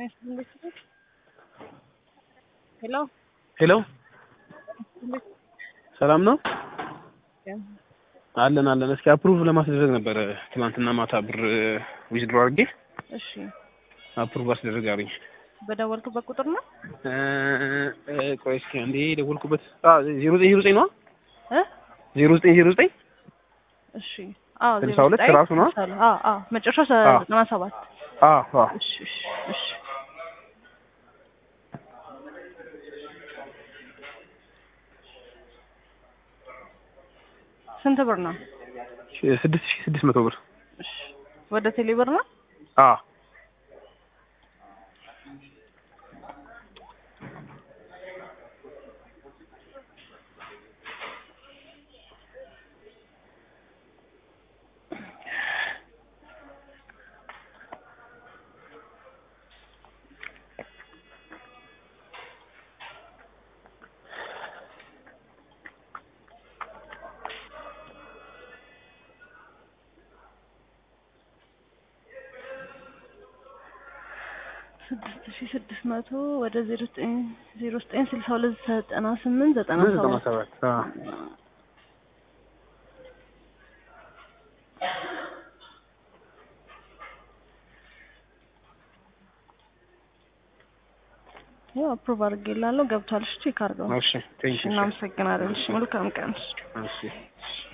ሄሎ ሄሎ ሰላም ነው አለን አለን። እስኪ አፕሩቭ ለማስደረግ ነበረ ትናንትና ማታ ብር ዊዝድሮ አድርጌ እሺ፣ አፕሩቭ አስደረግ አሉኝ። በደወልክበት ቁጥር ነው እ እ ቆይ እስኪ አንዴ የደወልኩበት ዜሮ ዘጠኝ ዜሮ ዘጠኝ ነዋ እ ዜሮ ዘጠኝ ዜሮ ዘጠኝ እሺ፣ አዎ ስልሳ ዜሮ ሁለት ዘጠኝ ራሱ ነው? ስልሳ ሁለት አዎ አዎ፣ መጨረሻው አዎ። ዘጠና ሰባት አዎ አዎ እሺ እሺ እሺ ስንት ብር ነው? ስድስት ሺህ ስድስት መቶ ብር እሺ ወደ ቴሌ ብር ነው? አዎ ስድስት ሺህ ስድስት መቶ ወደ ዜሮ ዘጠኝ ዜሮ ዘጠኝ ስልሳ ሁለት ዘጠና ስምንት ዘጠና ዘጠና ሰባት ሰባት አዎ ያው አፕሩቭ አድርጌላለሁ ገብቷል። እሺ ቼክ አድርገው። እሺ ቴንክ ዩ እናመሰግናለን። እሺ መልካም ቀን። እሺ